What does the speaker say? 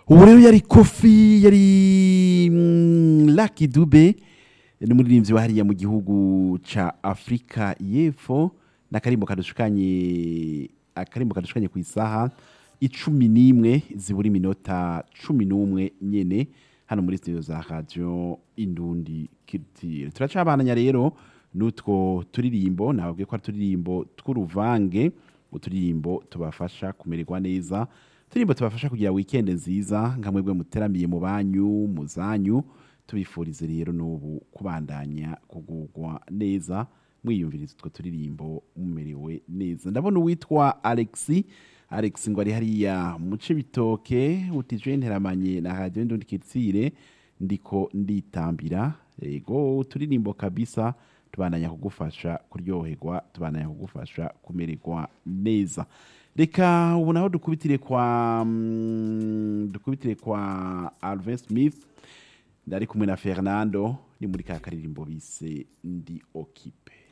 ubu rero yari kofi yari mm, Lucky Dube ni umuririmbyi wa hariya mu gihugu ca Afrika y'Epfo n'akarimbo kadushukanye akarimbo kadushukanye ku isaha icumi n'imwe zibura iminota cumi n'umwe nyene hano muri studio za radio Indundi Culture turacabananya rero n'utwo turirimbo nababwiye ko ari turirimbo tw'uruvange uturirimbo tubafasha kumererwa neza turirimbo tubafasha kugira weekend nziza nka mwebwe muteramiye mu banyu mu zanyu tubifurize rero n'ubu kubandanya kugugwa neza mwiyumviriza utwo turirimbo mumerewe neza ndabona uwitwa Alexi Alex ngo ari hariya muce bitoke utije nteramanye na radio ndundi kitsire ndiko nditambira ego uturirimbo kabisa tubandanya kugufasha kuryoherwa tubandanya kugufasha kumererwa neza reka ubu naho dukubitire kwa mm, dukubitire kwa Alvin Smith ndari kumwe na Fernando ni muri ka karirimbo bise ndi okipe